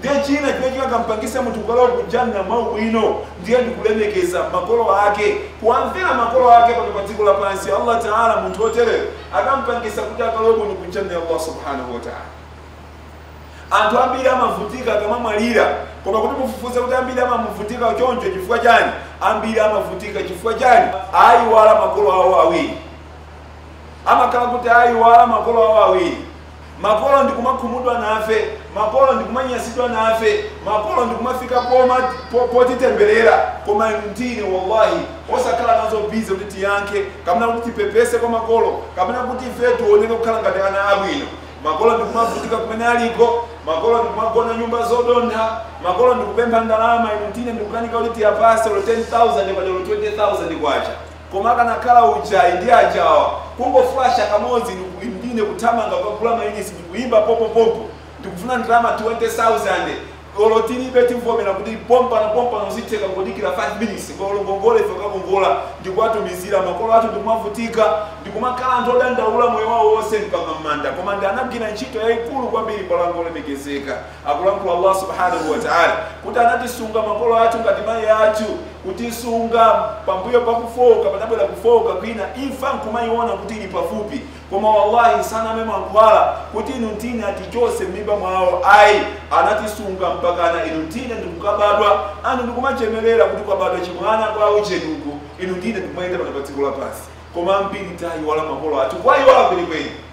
ndiye china chimene chingakampangisa munthu kukalowa kujanna mwaubwino ndiye ndikulemekeza makolo ake kuwamvera makolo ake pano pa dziko lapansi allah taala munthu otereyo akampangisa kuti akalowe bwino kujanna ya allah subhanahu wataala anthu ambiri amavutika akamamwalira koma kuti mufufuze kuti ambiri amamuvutika choncho chifukwa chani ambiri amavutika chifukwa chani ayiwala makolo awo awiri amakhala kuti ayiwala makolo awo awiri makolo ndikumakhumudwa nafe makolo ndikumanyasidwa nafe makolo ndikumafika poma po- potitemberera koma inu ndine wallahi osakhala nazo bize kuti tiyankhe kapena kuti tipepese kwa makolo kapena kuti ife tioneke kukhala ngati ana abwino makolo ndikumavutika kumene aliko makolo ndikumagona nyumba zodontha makolo ndikupempha ndalama inu ndine ndikukanika kuti tiyapase lo 10000 padalo 20000 kwacha koma akanakhala ujayi ndi ajawa kungoflasha kamodzi ndiku- ndine kuthamanga kukagula mainisi ndikuyimba popopopo ndikufuna ndalama 20000 olo tilibe tivomera kuti pompano pompano zitheka kudikira 5 minutes ngolo ngongole ife kakongola ndikuwatumizira makolo athu ndikumavutika ndikumakhala anthu odandaula moyo wawo wonse mpaka m'manda koma ndi anagwira ntchito yayikulu kwambiri palango olemekezeka akulankhula allah subhanahu wa taala kuti anatisunga makolo athu ngati mayi athu kutisunga pambuyo pakufoka padabwera kufoka kwina imfa nkumayiona kuti ili pafupi koma wallahi saname mankhwala kuti inu ntine atichose m'mimba mwawo ayi anatisunga mpakana inu ntine ndikukabadwa anu ndikumachemerera kuti kwabadwa chimwana kwawo chenuku inu ndine ndikumayenda pano pa dziko lapansi koma ambiri tayiwala makolo athu kwayiwala kwenikweni